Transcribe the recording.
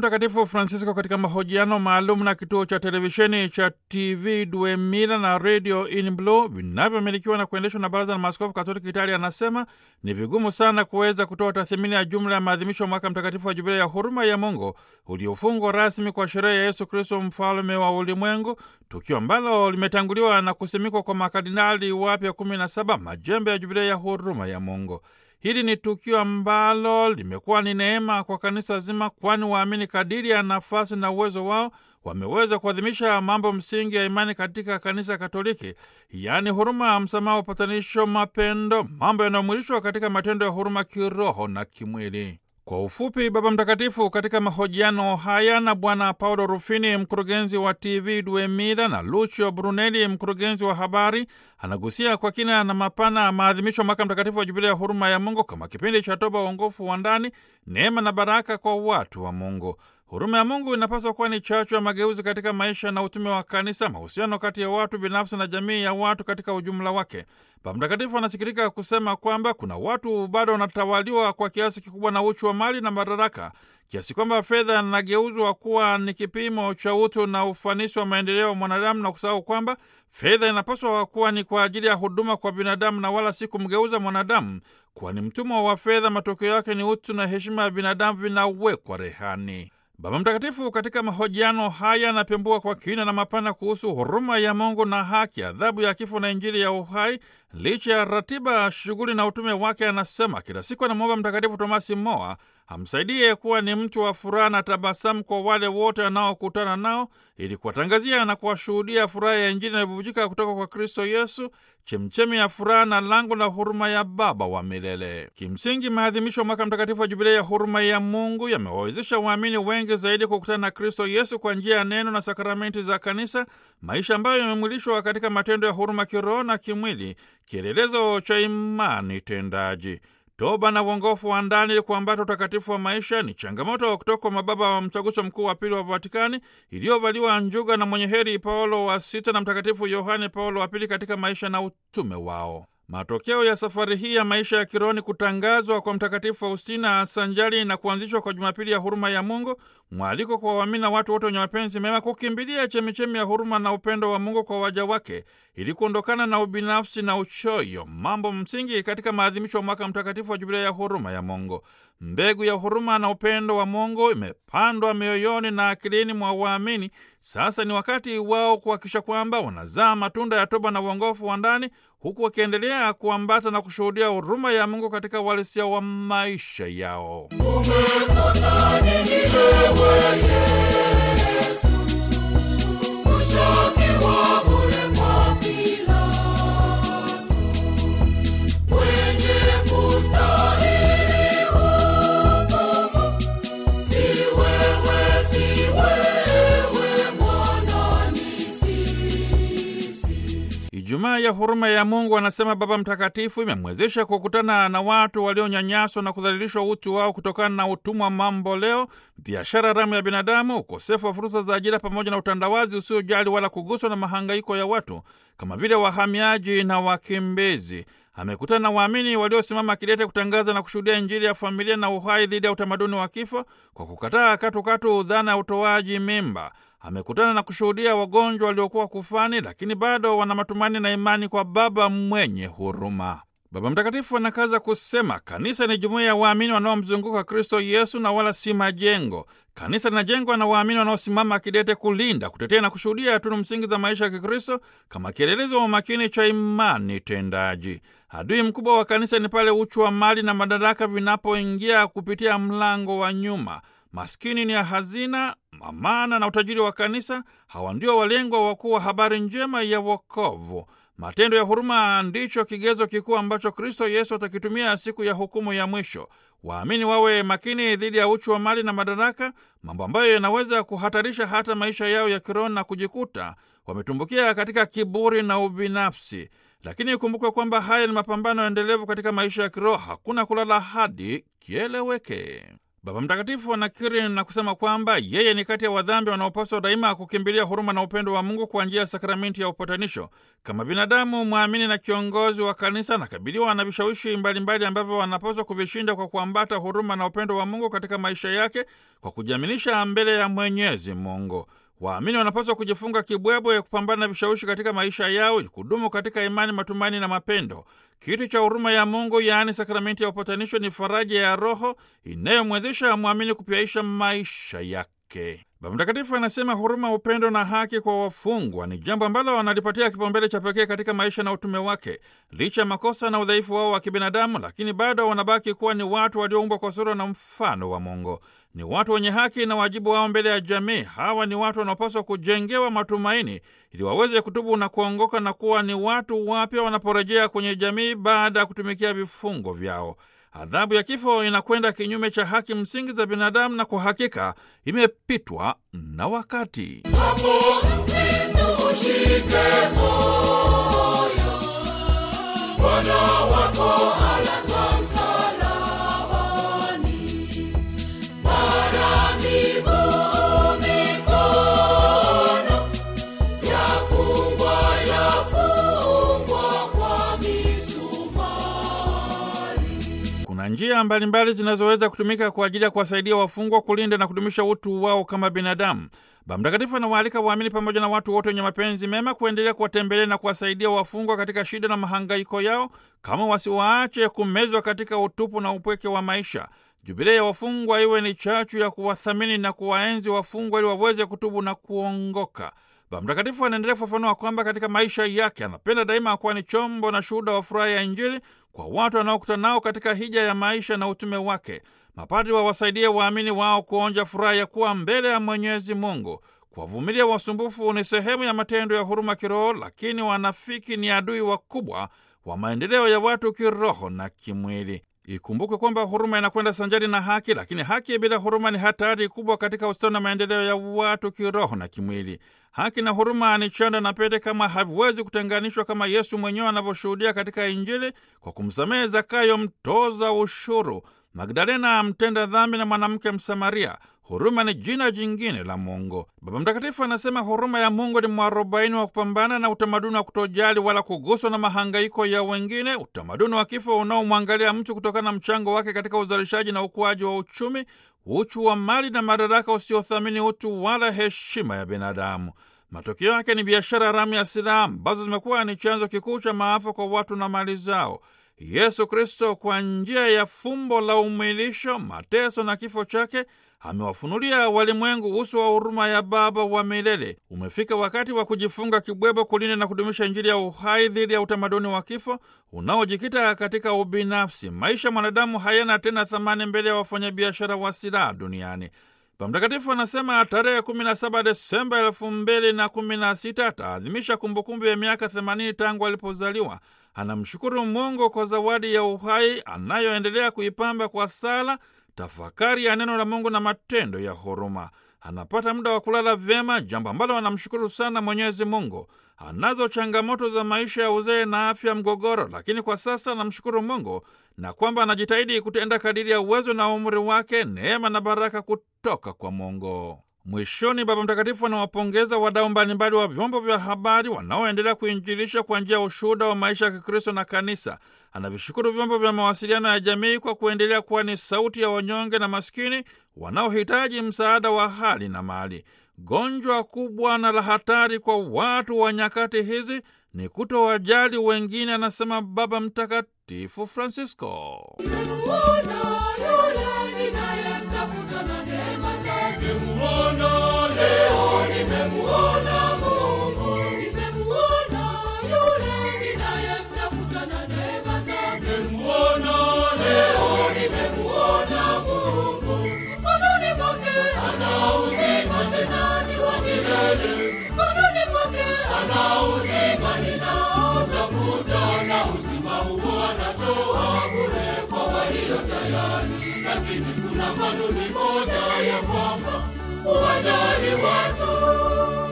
Mtakatifu Francisco katika mahojiano maalum na kituo cha televisheni cha TV Due Mila na Radio In Blue vinavyomilikiwa na kuendeshwa na Baraza la Maaskofu Katoliki Italia, anasema ni vigumu sana kuweza kutoa tathmini ya jumla ya maadhimisho ya mwaka mtakatifu wa Jubilia ya huruma ya Mungu uliofungwa rasmi kwa sherehe ya Yesu Kristo mfalme wa ulimwengu, tukio ambalo limetanguliwa na kusimikwa kwa makardinali wapya kumi na saba majembe ya Jubilia ya huruma ya Mungu. Hili ni tukio ambalo limekuwa ni neema kwa kanisa zima, kwani waamini kadiri ya nafasi na uwezo wao wameweza kuadhimisha mambo msingi ya imani katika kanisa Katoliki, yaani huruma, msamaha, upatanisho, mapendo, mambo yanayomwilishwa katika matendo ya huruma kiroho na kimwili. Kwa ufupi, Baba Mtakatifu katika mahojiano haya na Bwana Paulo Rufini, mkurugenzi wa TV Due Mila, na Lucio Brunelli, mkurugenzi wa habari, anagusia kwa kina na mapana maadhimisho ya mwaka mtakatifu wa Jubilia ya huruma ya Mungu kama kipindi cha toba, uongofu wa ndani, neema na baraka kwa watu wa Mungu. Huruma ya Mungu inapaswa kuwa ni chachu ya mageuzi katika maisha na utume wa kanisa, mahusiano kati ya watu binafsi na jamii ya watu katika ujumla wake. Baba Mtakatifu anasikitika kusema kwamba kuna watu bado wanatawaliwa kwa kiasi kikubwa na uchu wa mali na madaraka, kiasi kwamba fedha inageuzwa kuwa ni kipimo cha utu na ufanisi wa maendeleo ya mwanadamu, na kusahau kwamba fedha inapaswa kuwa ni kwa ajili ya huduma kwa binadamu na wala si kumgeuza mwanadamu kuwa ni mtumwa wa fedha. Matokeo yake ni utu na heshima ya binadamu vinawekwa rehani. Baba Mtakatifu katika mahojiano haya anapembua kwa kina na mapana kuhusu huruma ya Mungu na haki, adhabu ya kifo na Injili ya uhai. Licha ya ratiba, shughuli na utume wake, anasema kila siku anamwomba Mtakatifu Tomasi Moa amsaidie kuwa ni mtu wa furaha na tabasamu kwa wale wote anaokutana nao, ili kuwatangazia na kuwashuhudia furaha ya Injili inayobubujika kutoka kwa Kristo Yesu, chemchemi ya furaha na lango la huruma ya Baba wa milele. Kimsingi, maadhimisho ya mwaka mtakatifu wa Jubilia ya huruma ya Mungu yamewawezesha waamini wengi zaidi kukutana na Kristo Yesu kwa njia ya neno na sakramenti za Kanisa, maisha ambayo yamemwilishwa katika matendo ya huruma kiroho na kimwili, kielelezo cha imani tendaji. Toba na uongofu wa ndani ili kuambata utakatifu wa maisha ni changamoto kutoka kwa mababa wa mtaguso mkuu wa pili wa Vatikani iliyovaliwa njuga na mwenye heri Paulo wa sita na Mtakatifu Yohane Paulo wa pili katika maisha na utume wao. Matokeo ya safari hii ya maisha ya kiroho ni kutangazwa kwa Mtakatifu Faustina sanjali na kuanzishwa kwa Jumapili ya huruma ya Mungu, mwaliko kwa waamini na watu wote wenye mapenzi mema kukimbilia chemichemi ya huruma na upendo wa Mungu kwa waja wake ili kuondokana na ubinafsi na uchoyo, mambo msingi katika maadhimisho ya mwaka mtakatifu wa Jubilia ya huruma ya Mungu. Mbegu ya huruma na upendo wa Mungu imepandwa mioyoni na akilini mwa waamini. Sasa ni wakati wao kuhakikisha kwamba wanazaa matunda ya toba na uongofu wa ndani, huku wakiendelea kuambata na kushuhudia huruma ya Mungu katika uhalisia wa maisha yao. Umekosa nini wewe Yesu, kushukiwa bure kwa Pilato, mwenye kustahili hukumu? Si wewe, si wewe, Bwana, ni sisi. Ijumaa ya huruma ya Mungu, anasema Baba Mtakatifu, imemwezesha kukutana na watu walionyanyaswa na kudhalilishwa utu wao kutokana na utumwa mambo leo, biashara haramu ya binadamu, ukosefu wa fursa za ajira, pamoja na utandawazi usiojali wala kuguswa na mahangaiko ya watu kama vile wahamiaji na wakimbizi. Amekutana na waamini waliosimama kidete kutangaza na kushuhudia Injili ya familia na uhai dhidi ya utamaduni wa kifo kwa kukataa katukatu dhana ya utoaji mimba. Amekutana na kushuhudia wagonjwa waliokuwa kufani, lakini bado wana matumaini na imani kwa Baba mwenye huruma. Baba Mtakatifu anakaza kusema kanisa ni jumuiya ya waamini wanaomzunguka Kristo Yesu na wala si majengo. Kanisa linajengwa na waamini wanaosimama kidete kulinda, kutetea na kushuhudia tunu msingi za maisha ya Kikristo kama kielelezo wa umakini cha imani tendaji. Adui mkubwa wa kanisa ni pale uchu wa mali na madaraka vinapoingia kupitia mlango wa nyuma. Maskini ni ya hazina, amana na utajiri wa kanisa. Hawa ndio walengwa wakuu wa habari njema ya wokovu. Matendo ya huruma ndicho kigezo kikuu ambacho Kristo Yesu atakitumia siku ya hukumu ya mwisho. Waamini wawe makini dhidi ya uchu wa mali na madaraka, mambo ambayo yanaweza kuhatarisha hata maisha yao ya kiroho na kujikuta wametumbukia katika kiburi na ubinafsi. Lakini ikumbukwe kwamba haya ni mapambano endelevu katika maisha ya kiroho. Hakuna kulala hadi kieleweke. Baba Mtakatifu anakiri na kusema kwamba yeye ni kati ya wadhambi wanaopaswa daima kukimbilia huruma na upendo wa Mungu kwa njia ya sakramenti ya upatanisho. Kama binadamu mwamini na kiongozi wa kanisa, anakabiliwa na vishawishi mbalimbali ambavyo wanapaswa kuvishinda kwa kuambata huruma na upendo wa Mungu katika maisha yake kwa kujiaminisha mbele ya Mwenyezi Mungu. Waamini wanapaswa kujifunga kibwebwe kupambana na vishawishi katika maisha yao ili kudumu katika imani, matumaini na mapendo. Kitu cha huruma ya Mungu, yaani sakramenti ya upatanisho, ni faraja ya roho inayomwezesha mwamini kupyaisha maisha yake. Baba Mtakatifu anasema huruma, upendo na haki kwa wafungwa ni jambo ambalo wanalipatia kipaumbele cha pekee katika maisha na utume wake. Licha ya makosa na udhaifu wao wa kibinadamu, lakini bado wanabaki kuwa ni watu walioumbwa kwa sura na mfano wa Mungu. Ni watu wenye haki na wajibu wao mbele ya jamii. Hawa ni watu wanaopaswa kujengewa matumaini ili waweze kutubu na kuongoka na kuwa ni watu wapya wanaporejea kwenye jamii baada ya kutumikia vifungo vyao. Adhabu ya kifo inakwenda kinyume cha haki msingi za binadamu na kwa hakika imepitwa na wakati. Hapo Mkristo ushike moyo, Bwana wako alazwa msalabani, mara miguu mikono yafungwa yafungwa kwa misumari. Kuna njia mbalimbali zinazoweza kutumika kwa ajili ya kuwasaidia wafungwa kulinda na kudumisha utu wao kama binadamu. Baba Mtakatifu anawaalika waamini pamoja na watu wote wenye mapenzi mema kuendelea kuwatembelea na kuwasaidia wafungwa katika shida na mahangaiko yao, kama wasiwaache kumezwa katika utupu na upweke wa maisha. Jubilei ya wafungwa iwe ni chachu ya kuwathamini na kuwaenzi wafungwa ili waweze kutubu na kuongoka. Baba Mtakatifu anaendelea kufafanua kwamba katika maisha yake anapenda daima kuwa ni chombo na shuhuda wa furaha ya Injili kwa watu wanaokutana nao katika hija ya maisha na utume wake. Mapadri wawasaidie waamini wao kuonja furaha ya kuwa mbele ya Mwenyezi Mungu. Kuwavumilia wasumbufu ni sehemu ya matendo ya huruma kiroho, lakini wanafiki ni adui wakubwa wa maendeleo ya watu kiroho na kimwili. Ikumbuke kwamba huruma inakwenda sanjari na haki, lakini haki bila huruma ni hatari kubwa katika ustawi na maendeleo ya watu kiroho na kimwili. Haki na huruma ni chanda na pete, kama haviwezi kutenganishwa, kama Yesu mwenyewe anavyoshuhudia katika Injili kwa kumsamehe Zakayo mtoza ushuru, Magdalena mtenda dhambi na mwanamke Msamaria. Huruma ni jina jingine la Mungu. Baba Mtakatifu anasema huruma ya Mungu ni mwarobaini wa kupambana na utamaduni wa kutojali wala kuguswa na mahangaiko ya wengine, utamaduni wa kifo unaomwangalia mtu kutokana na mchango wake katika uzalishaji na ukuaji wa uchumi, uchu wa mali na madaraka usiothamini utu wala heshima ya binadamu. Matokeo yake ni biashara haramu ya silaha ambazo zimekuwa ni chanzo kikuu cha maafa kwa watu na mali zao. Yesu Kristo kwa njia ya fumbo la umwilisho, mateso na kifo chake amewafunulia walimwengu uso wa huruma ya Baba wa milele. Umefika wakati wa kujifunga kibwebo, kulinda na kudumisha Injili ya uhai dhidi ya utamaduni wa kifo unaojikita katika ubinafsi. Maisha ya mwanadamu hayana tena thamani mbele ya wafanyabiashara wa silaha duniani. Baba Mtakatifu anasema tarehe 17 Desemba elfu mbili na kumi na sita ataadhimisha kumbukumbu ya miaka 80 tangu alipozaliwa. Anamshukuru Mungu kwa zawadi ya uhai anayoendelea kuipamba kwa sala, tafakari ya neno la Mungu na matendo ya huruma. Anapata muda wa kulala vyema, jambo ambalo anamshukuru sana Mwenyezi Mungu. Anazo changamoto za maisha ya uzee na afya mgogoro, lakini kwa sasa anamshukuru Mungu na kwamba anajitahidi kutenda kadiri ya uwezo na umri wake, neema na baraka kutoka kwa Mungu. Mwishoni, Baba Mtakatifu anawapongeza wadau mbalimbali wa vyombo vya habari wanaoendelea kuinjilisha kwa njia ya ushuhuda wa maisha ya Kikristo na Kanisa. Anavishukuru vyombo vya mawasiliano ya jamii kwa kuendelea kuwa ni sauti ya wanyonge na maskini wanaohitaji msaada wa hali na mali. Gonjwa kubwa na la hatari kwa watu wa nyakati hizi ni kutowajali wengine, anasema Baba Mtakatifu Francisco. Nimemuona yule ninayemtafuta na neema zake. Nimemuona leo, nimemuona Mungu. Nimemuona yule ninayemtafuta na neema zake. nimemuona leo, Nimemuona Mungu. Mkononi mwake ana uzima tena ni wa milele. Mkononi mwake ana uzima ninaotafuta na uzima huo anatoa bure kwa walio tayari, lakini kuna kanuni moja ya kwamba kuwajali watu.